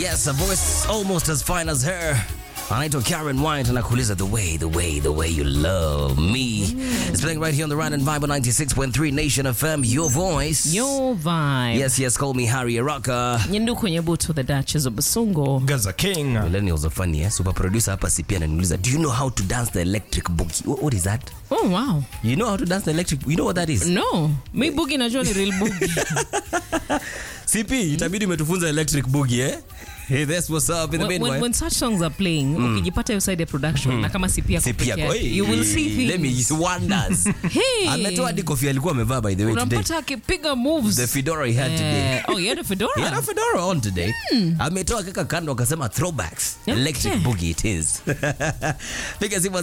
Yes, a voice almost as fine as her. anaitwa Karen White anakuuliza the way the way the way you love me. It's playing right here on the Rand and Vibe on 96.3 Nation FM, your voice. Your vibe. Yes, yes, call me Harry Araka. Nyenduku Nyebutu, the Duchess of Basungo. Gaza King. Millennials are funny, eh? Super producer hapa si pia ananiuliza, do you know how to dance the electric boogie? What, what is that? Oh, wow. You know how to dance the electric You know what that is? No, mi bugi najua ni real bugi. CP, itabidi umetufunza electric boogie, eh? Hey, that's what's up in the when, when, meanwhile. when such songs are playing, ukijipata hiyo side ya production na kama sipi yako CP peke yako, yake, hey, you will see let me things. wonders. Hey. Ametoa hadi kofia alikuwa amevaa by the way today. Unampata akipiga moves. The fedora he had today. Eh, oh, he had a fedora. He had a fedora on today. Ametoa kaka kando akasema throwbacks. Okay. Electric boogie it is. Piga simu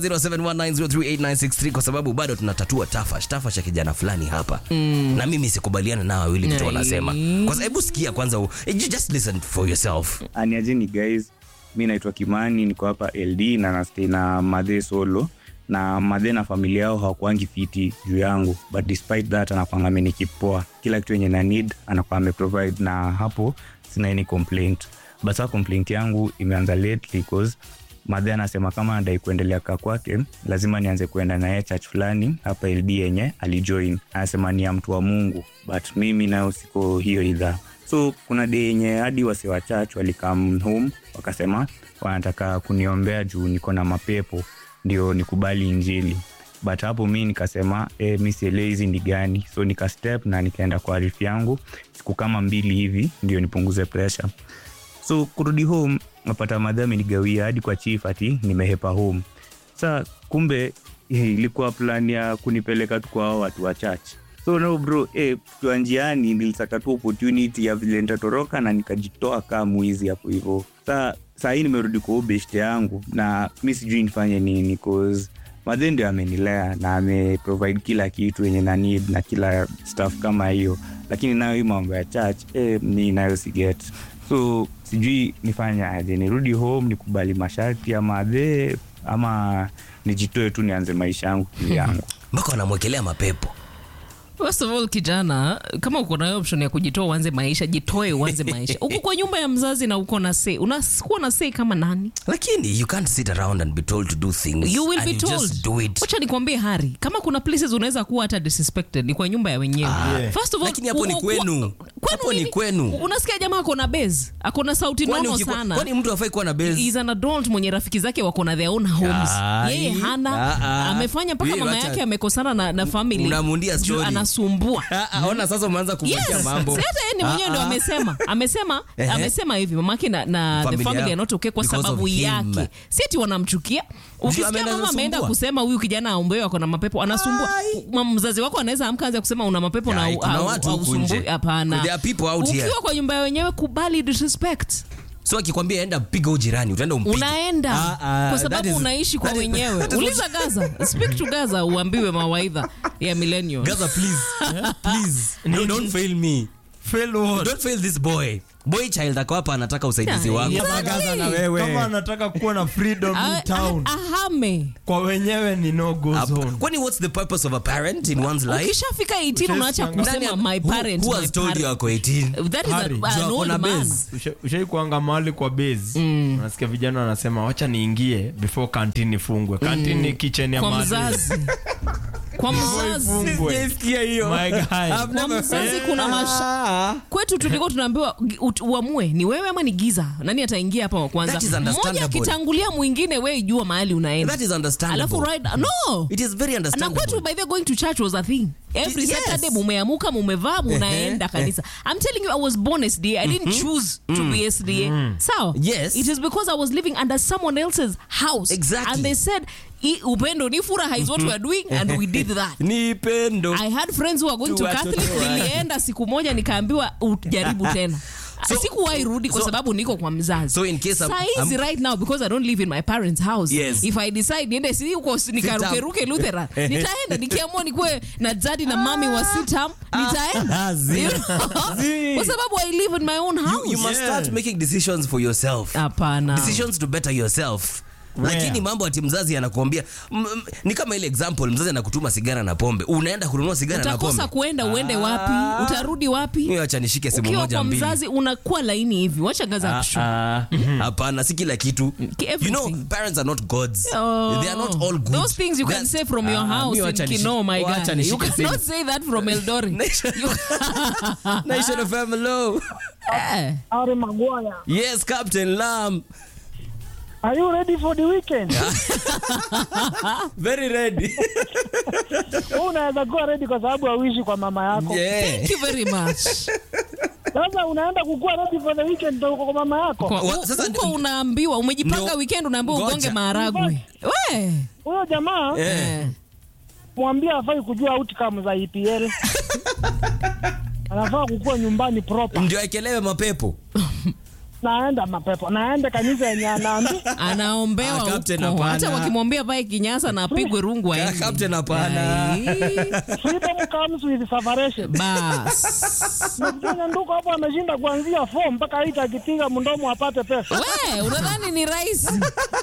0719038963 kwa sababu bado tunatatua tafash tafash ya kijana fulani hapa. Na mimi sikubaliana nao wawili vitu Nai. wanasema. Kwa sababu hebu sikia kwanza u- you just listen for yourself. aniajeni guys mi naitwa kimani niko hapa ld na nastay na madhe solo na madhe na familia yao hawakuangi fiti juu yangu but despite that anakwanga amenikipoa kila kitu yenye na need anakuwa ameprovide na hapo sina any complaint but saa complaint yangu imeanza lately cause madhe anasema kama anadai kuendelea kaa kwake lazima nianze kuenda naye church fulani hapa ld yenye alijoin anasema ni ya mtu wa mungu but mimi nayo siko hiyo idhaa so kuna de yenye hadi wase wa church walikam home wakasema wanataka kuniombea juu niko na mapepo ndio nikubali injili but hapo mi nikasema e, mi sielewi hizi ni gani so nika step na nikaenda kwa arifu yangu siku kama mbili hivi ndio nipunguze pressure so kurudi home napata madha amenigawia hadi kwa chief ati nimehepa home sa kumbe eh, ilikuwa plan ya kunipeleka tu kwa hao watu wa church so no bro eh, tukiwa njiani nilisaka tu opportunity ya vile nitatoroka na nikajitoa kaa mwizi hapo hivo sa saa hii nimerudi kwa huyu beshte yangu na mi sijui nifanye nini cause madhe ndio amenilea na ameprovide kila kitu yenye na need na kila stuff kama hiyo lakini nayo hii mambo ya church eh, mi nayo siget so sijui nifanye aje nirudi home nikubali masharti ya madhe ama nijitoe tu nianze maisha yangu kivyangu Mpaka wanamwekelea mapepo. First of all, kijana, kama uko na hiyo option ya kujitoa uanze maisha, jitoe uanze maisha. Uko kwa nyumba ya mzazi na uko na say. Unakuwa na say kama nani? Lakini you can't sit around and be told to do things. You will and be you told. Just do it. Wacha nikwambie Hari, kama kuna places unaweza kuwa hata disrespected ni kwa nyumba ya wenyewe. Yeah. First of all, Lakini hapo ni uko- kwenu. kwa- Hapo ni nini? kwenu. Unasikia jamaa ako na base, ako na sauti Kwani nono ukikuwa- sana. Kwani mtu afai kuwa na base? He's an adult mwenye rafiki zake wako na their own homes. Ai. Yeye hana Ah, ah. amefanya mpaka Wewe mama wacha- yake amekosana na, na family. Unamundia Juu story. Anasumbua. Ah, ah, Ona sasa umeanza kumwekea Yes. mambo. Si hata yeye ni mwenyewe Ah, ndo ah. amesema amesema Ehe. amesema hivi mamake na, na the Familia family yao. are not okay kwa Because sababu of him. yake si ati wanamchukia ukisikia ameenda mama ameenda kusumbua. kusema huyu kijana aombewe ako na mapepo anasumbua Ai. Ma- mzazi wako anaweza amka anza kusema una mapepo na Ai, au- kuna au- watu huku hausumbui. nje. hapana There are people out ukiwa here. kwa nyumba ya wenyewe kubali disrespect so akikwambia enda piga ujirani utaenda umpige. unaenda Ah, ah, kwa that sababu is- unaishi kwa that is- wenyewe that is what- uliza gaza speak to gaza uambiwe mawaidha ya millennial Gaza, please. please. No, don't fail me. Fail what? Don't fail this boy. Boy child ako hapa anataka usaidizi Yeah, wako. yeah. Kama Gaza na wewe. Kama anataka kuwa na freedom in town. ahame Kwa wenyewe ni no go Up- zone. Kwani what's the purpose of a parent in one's life? ukishafika 18 unaacha Nani- kusema my Who- parent who my has told you parent. ako 18? That is a- Harry, an Juu ako old na man. base. Usha- ushaikuanga mahali kwa base unasikia vijana wanasema wacha niingie before kantini ifungwe kantini ni kitchen ya kwa mahali. mzazi kwa mzazi Ifungwe. My guy. kwa mzazi kuna masha kwetu tulikuwa tunaambiwa gi- ut- uamue ni wewe ama ni giza nani ataingia hapa wa kwanza That is mmoja understandable. akitangulia mwingine we jua mahali unaenda That is understandable. alafu right, no It is very na understandable. kwetu by the way, going to church was a thing every Yes. saturday mumeamuka mumevaa munaenda kanisa i'm telling you i was born sda i didn't choose to be sda sawa Yes. it is because i was living under someone else's house Exactly. and they said "I- upendo ni furaha is what we are doing and we did that Ni pendo. I had friends who were going Tu to watoto Catholic. wake. Nilienda siku moja nikaambiwa ujaribu tena. So- sikuwahi rudi kwa so- sababu niko kwa mzazi So in case I'm- Saa hizi I'm- right now because i don't live in my parents house Yes. if i decide niende si huko si- nikarukeruke luthera nitaenda nikiamua nikuwe na jadi na mami wa sitam nitaenda Ah, zi- You know? zi. kwa sababu i live in my own You, house you must Yeah. start making decisions for yourself. hapana Decisions to better yourself. lakini mambo ati mzazi anakuambia m- m- ni kama ile example mzazi anakutuma sigara na pombe unaenda kununua sigara na utakosa pombe kuenda uende wapi utarudi wapi Mimi acha nishike simu ukiwa moja kwa mbili mzazi unakuwa laini hivi wacha gaza Ah, kushu ah, hapana si kila kitu Ki- you know everything. parents are not gods Oh. they are not all good Those things you can That's- say from your Ah, house mimi in wacha Kino, nishike- my wacha guy. You nishike simu. cannot say that from Eldoret. Nation- You- Nation of hello Eh. Harry Maguire. yes captain lam Are you ready for the weekend? very ready Wewe unaweza kuwa ready kwa sababu hauishi kwa mama yako. yeah Thank you very much. Sasa unaenda kukuwa ready for the weekend ndio uko kwa mama yako. Kwa- Wa- u- sasa Huko ndi- unaambiwa umejipanga Ndio. weekend unaambiwa Ngoja. ugonge maharagwe. We. Huyo jamaa Eh. mwambie afai kujua outcome za EPL. Anafaa kukuwa nyumbani proper. ndio akelewe mapepo Naenda mapepo. Naenda kanisa yenye anaambi. anaombewa Ah, captain, huko. hapana. hata wakimwambia pae kinyasa na apigwe rungu Ka- aende. captain, hapana. Ai, Freedom comes with separation. bas Mjanya nduko hapo ameshinda kuanzia 4 mpaka 8 akipiga mdomo apate pesa. we unadhani ni rahisi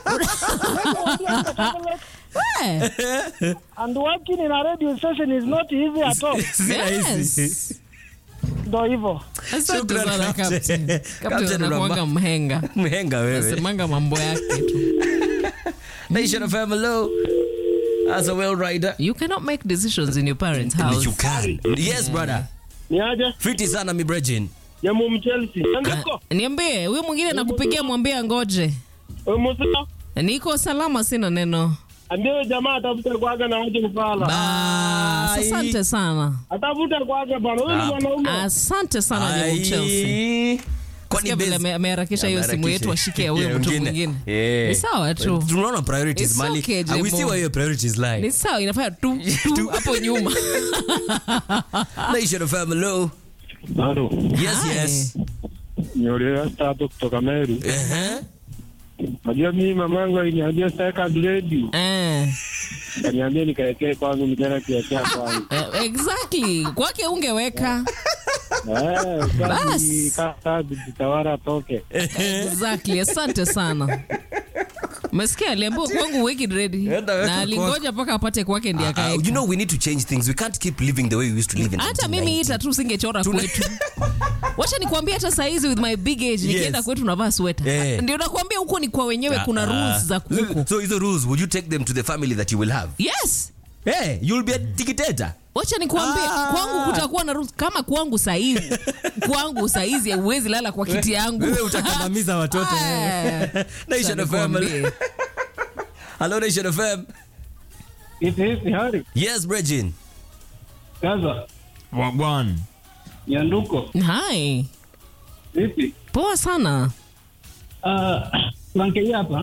We. And working in a radio station is not easy at all. Si rahisi. Yes. Ndio hivyo. Asante Shukran, sana, Captain. Captain. Captain Captain anakuanga unamba- mhenga mhenga wewe asemanga mambo yake tu nation of hello as a well rider you cannot make decisions in your parents you house can yes brother ni aje fiti sana mi brejin jamu mchelsea andiko niambie huyo mwingine nakupigia mwambie ngoje musa niko salama sina neno ambie jamaa atafute kwake na aje kufala Bas, asante sana atafute kwake bana huyu ni mwanaume asante sana jamu Chelsea Ai. Kwani Sikia vile base- ame- ameharakisha hiyo simu Ameharakisha. yetu ashike ya huyo Yeah, mtu mwingine. mwingine Yeah. ni sawa tu tunaona priorities It's mali okay, Ah, we see Jemo. where your priorities ni lie sawa inafanya tu tu hapo nyuma nation of hello Halo, yes Hi. yes niolewa tatu kutoka Meru. Ehe. Najua mimi mamangu aliniambia sitaka grade. Eh, Kaniambia nikaekee kwangu nikaenda kiekea kwangu. eh, exactly kwake ungeweka Eh, Bas. kazi kazi jitawara toke. exactly asante sana umesikia aliambiwa kwangu weki ready Enda weka na alingoja mpaka apate kwake ndi Uh, akaeka you know we need to change things we can't keep living the way we used to live in hata mimi 1990. ita tu singechora Tuna- kwetu wacha nikwambia hata saizi with my big age nikienda Yes. kwetu navaa sweta Eh. ndio nakwambia huko ni kwa wenyewe kuna Ah, rules za ah. huko so hizo rules would you take them to the family that you will have yes hey you'll be a dictator wacha nikwambie Ah. kwangu kutakuwa na rules kama kwangu saizi kwangu saizi huwezi lala kwa kiti yangu wewe utakandamiza watoto Ah. nation of Nikwambie. FM hello nation of FM Iti hisi hari. yes Bregin Sasa wagwan nyanduko. Hi. Vipi? poa sana Ah, Franke hapa.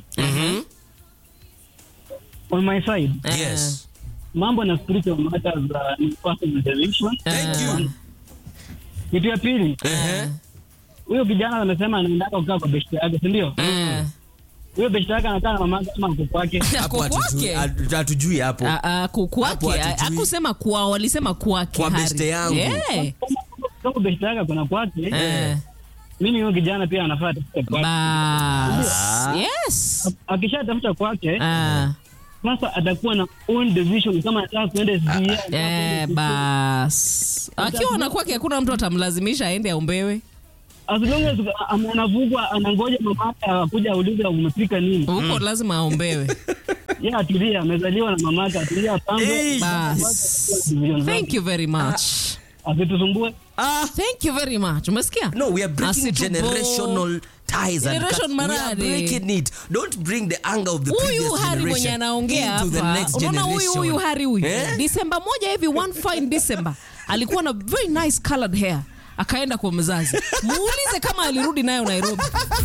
On my side, Eh, yes mambo na spiritual matters uh, ni personal decision. thank you Kitu ya pili, Ehe. huyo kijana amesema anaendaka kukaa kwa beshte yake, si ndio? eh. Huyo beshte yake anakaa na mamake ama mko kwake. hapo Kwa hatujui- kwake hatu- hatujui hapo Ah, ah, ku- Hapo kwake hatujui. akusema kwao walisema kwake Kwa Hari. beste yangu. Yeah. Kama beshte yake kuna kwake, Eh, mimi huyo kijana pia anafaa atafute kwake. bas yes Akishatafuta kwake, Ah, sasa atakuwa na own decision kama anataka kuenda SDA. eh, bas akiwa na kwake hakuna mtu atamlazimisha aende aombewe As long as am- anavugwa anangoja mamake akuja aulize umepika nini. huko lazima aombewe Yeye atulia, amezaliwa na mamake, atulia Hey. pango. bas thank you very much Asitusumbue. ah thank you very much umesikia no we are breaking Asitubo- generational ties and Generation cut- we are marade. breaking it don't bring the anger of the huyu previous hari mwenye generation anaongea into the hapa next unaona huyu generation huyu hari huyu Eh? disemba moja hivi one fine december alikuwa na very nice colored hair akaenda kwa mzazi muulize kama alirudi nayo nairobi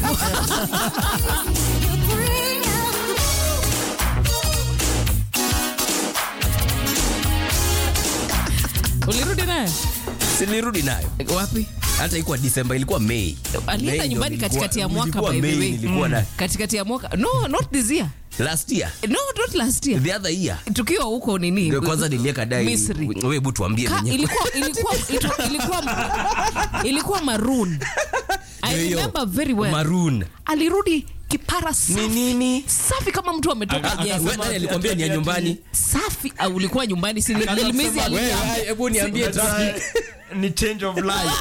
ulirudi nayo sinirudi nayo wapi hata ikuwa disemba ilikuwa mei alienda Mei ndo nyumbani nilikuwa- katikati ya mwaka nilikuwa by the Mei, way. nilikuwa na katikati ya mwaka no not this year last year no not last year the other year tukiwa huko nini Ndio kwanza nilieka dai Misri. wewe hebu tuambie Ka, mwenyewe ilikuwa ilikuwa ilikuwa ilikuwa, ilikuwa maroon I Hiyo, remember very well maroon alirudi kipara Ni safi nini? safi kama mtu ametoka Aka- Je, jela. wewe nani alikwambia ni ya nyumbani? safi au ulikuwa nyumbani si Lilmizi Wewe, aliniambia. hebu niambie traffic. ni change of life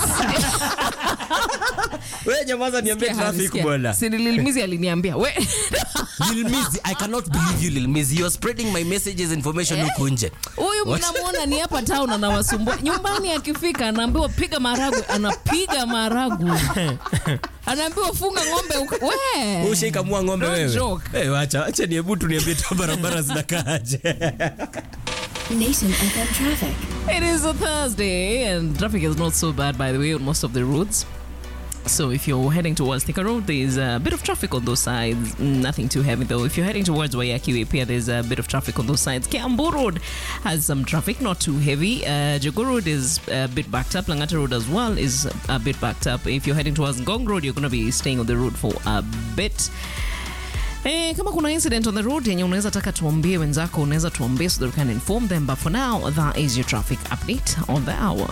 Wewe nyamaza niambie Sikia, traffic sikia. bwana. Si Lilmizi aliniambia we Lil Mizi, I cannot believe you Lil Mizi. You're spreading my messages information huku nje. huyu What? mnamwona ni hapa town anawasumbua nyumbani akifika anaambiwa piga maharagwe anapiga maharagwe anaambiwa funga ng'ombe uka- we Ushaikamua ng'ombe Don't wewe. joke. Eh, wacha, acha ni hebu tuniambie tu barabara zinakaaje. Nation FM traffic. It is a Thursday, and traffic is not so bad, by the way, on most of the roads. So if you're heading towards Thika Road, there's a bit of traffic on those sides. Nothing too heavy though. If you're heading towards Wayaki Way, there's a bit of traffic on those sides. Kiambu Road has some traffic, not too heavy. Uh, Jago Road is a bit backed up. Langata Road as well is a bit backed up. If you're heading towards Ngong Road, you're going to be staying on the road for a bit. Eh, kama kuna incident on the road yenye unaweza taka tuambie wenzako unaweza tuambie so that we can inform them but for now that is your traffic update on the hour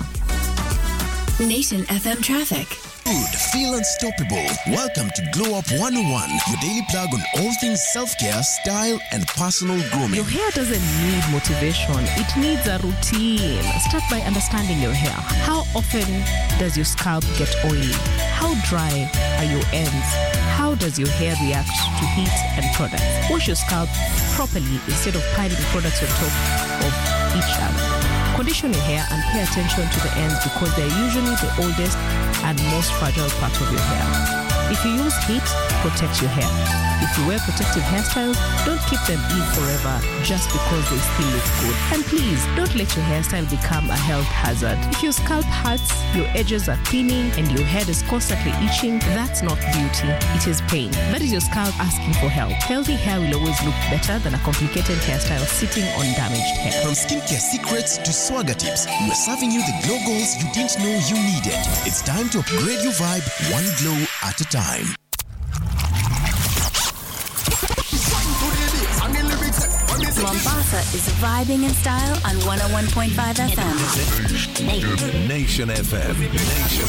Nation FM traffic. Good, feel unstoppable. Welcome to Glow Up 101, your daily plug on all things self care, style, and personal grooming. Your hair doesn't need motivation, it needs a routine. Start by understanding your hair. How often does your scalp get oily? How dry are your ends? How does your hair react to heat and products? Wash your scalp properly instead of piling products on top of each other. Condition your hair and pay attention to the ends because they're usually the oldest and most fragile part of your hair. If you use heat, protect your hair. If you wear protective hairstyles, don't keep them in forever just because they still look good. And please, don't let your hairstyle become a health hazard. If your scalp hurts, your edges are thinning, and your head is constantly itching, that's not beauty. It is pain. That is your scalp asking for help. Healthy hair will always look better than a complicated hairstyle sitting on damaged hair. From skincare secrets to swagger tips, we're serving you the glow goals you didn't know you needed. It's time to upgrade your vibe one glow at a time. Mombasa is vibing in style on 101.5 FM. Nation FM. Nation